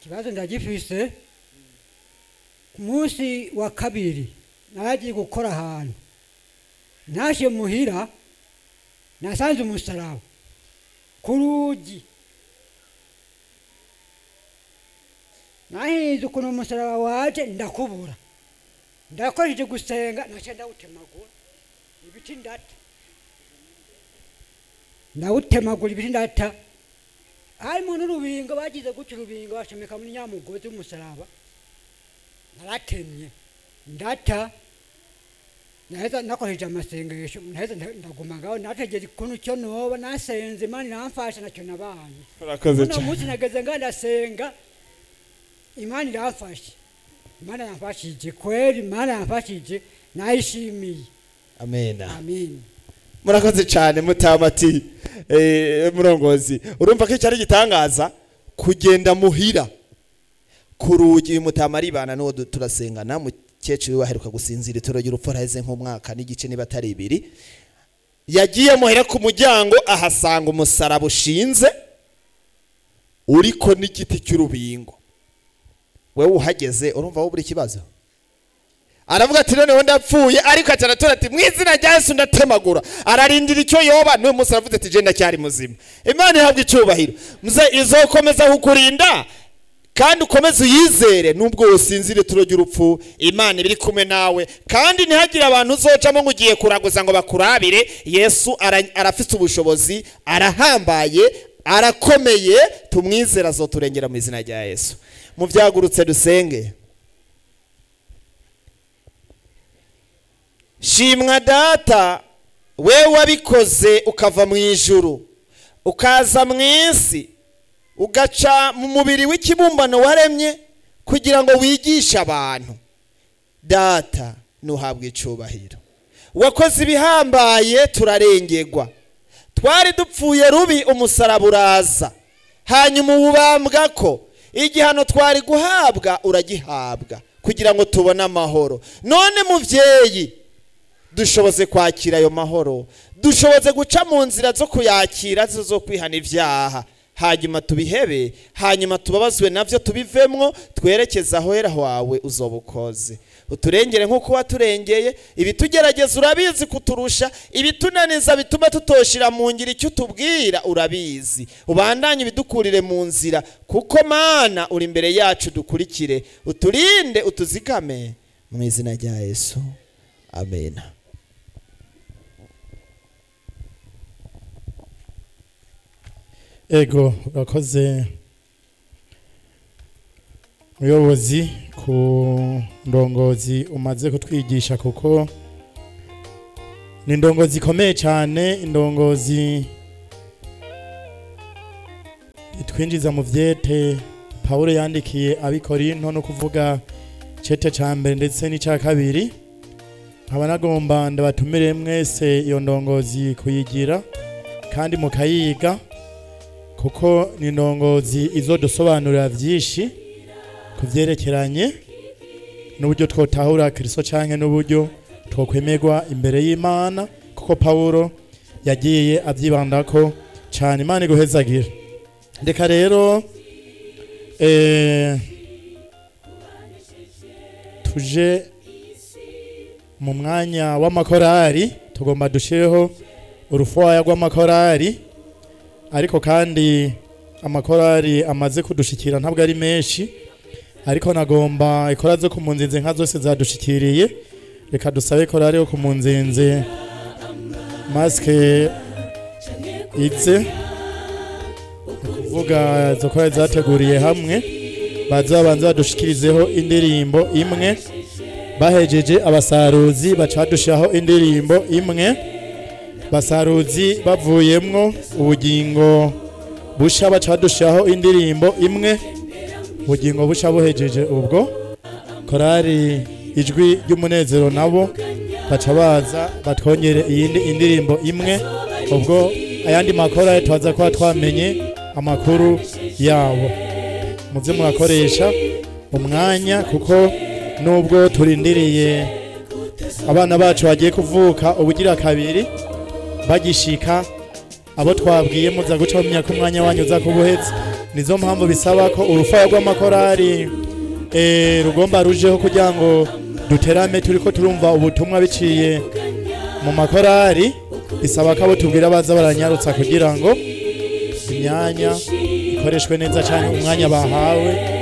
ikibazo ndagifise ku munsi wa kabiri naragiye gukora ahantu nashe muhira nasanze umusaraba ku rugi nahinze ukuntu umusaraba waje ndakubura ndakoresheje gusenga naca ndawutemagura ibiti ndata ndawutemagura ibiti ndata harimo n'urubingo bagize gutya urubingo bashomeka muri nyamugozi w'umusaraba naratemye ndata naheza nakoresheje amasengesho naheza nda- ndaguma ngaho nategera ikuntu cyo noba nasenze imana iramfasha nacyo nabanye urakoze uno cyane munsi nageze nga ndasenga imana iramfashe imana yamfashije kweli imana yamfashije nayishimiye amena amin murakoze cyane mutamati eh, murongozi urumva ko icyari gitangaza kugenda muhira ku rugi uyu mutama aribana n'uwo du- turasengana mukecuru we aheruka gusinzira itoro ry'urupfu araheze nk'umwaka n'igice niba atari ibiri yagiye muhira ku muryango ahasanga umusaraba ushinze uriko n'igiti cy'urubingo wewe uhageze urumva wowe buri kibazo aravuga ati noneho ndapfuye ariko aca aratora ati mu izina rya yesu ndatemagura ararindira icyo yoba n'uyu munsi aravuze ati je ndacyari muzima imana ihabwa icyubahiro muze izokomeza kukurinda kandi ukomeze uyizere nubwo wosinzire turo ry'urupfu imana iba iri kumwe nawe kandi ntihagire abantu uzocamo ngo ugiye kuraguza ngo bakurabire yesu ara- arafite ubushobozi arahambaye arakomeye tumwizere azoturengera mu izina rya yesu mu byagurutse dusenge shimwa data we wabikoze ukava mu ijuru ukaza mu isi ugaca mu mubiri w'ikibumbano waremye kugira ngo wigishe abantu data ntuhabwe icyubahiro wakoze ibihambaye turarengerwa twari dupfuye rubi umusaraba uraza hanyuma ubambwa ko igihano twari guhabwa uragihabwa kugira ngo tubone amahoro none mubyeyi dushoboze kwakira ayo mahoro dushoboze guca mu nzira zo kuyakira zo zo kwihana ibyaha hanyuma tubihebe hanyuma tubabazwe nabyo tubivemwo twerekeze aho hera wawe uzoba ukoze uturengere nk'uko waturengeye ibitugerageza urabizi kuturusha ibitunaniza bituma tutoshira mu ngiro icyo utubwira urabizi ubandanye ibidukurire mu nzira kuko mana uri imbere yacu dukurikire uturinde utuzigame mu izina rya yesu amena ego urakoze muyobozi ku ndongozi umaze kutwigisha kuko ni indongozi ikomeye cyane indongozi itwinjiza mu byete pawulo yandikiye abikorinto no kuvuga cete cya mbere ndetse n'icya kabiri nkaba nagomba ndabatumire mwese iyo ndongozi kuyigira kandi mukayiga kuko ni indongozi izodusobanurira byinshi ku byerekeranye n'uburyo twotahura kirisito cyangwa n'uburyo twokwemerwa imbere y'imana kuko pawulo yagiye abyibandako cyane imana iguhezagira reka rero eh, tuje mu mwanya w'amakorari tugomba dushireho urufuwaya rw'amakorari ariko kandi amakorari amaze kudushikira ntabwo ari menshi ariko nagomba ikora zo ku munzinze nka zose zadushikiriye reka dusabe korari yo ku munzinze masike ize ni kuvuga izo korari zateguriye hamwe baza babanza badushikirizeho indirimbo imwe bahejeje abasaruzi baca badushiraho indirimbo imwe basaruzi bavuyemwo ubugingo busha baca badushiraho indirimbo imwe ubugingo busha buhejeje ubwo korari ijwi ry'umunezero nabo baca baza batwongere iyindi indirimbo imwe ubwo ayandi makorari tubaza kuba twamenye amakuru yabo muze murakoresha umwanya kuko nubwo turindiriye abana bacu bagiye kuvuka ubugira kabiri bagishika abo twabwiye muza guca mumenya ko umwanya wanyu uza kubuhetse nizo mpamvu bisaba ko urufaya rw'amakorari eh, rugomba rujeho kugira ngo duterame turiko turumva ubutumwa biciye mu makorari bisaba ko abo tubwira baza baranyarutsa kugira ngo imyanya ikoreshwe neza cyane umwanya bahawe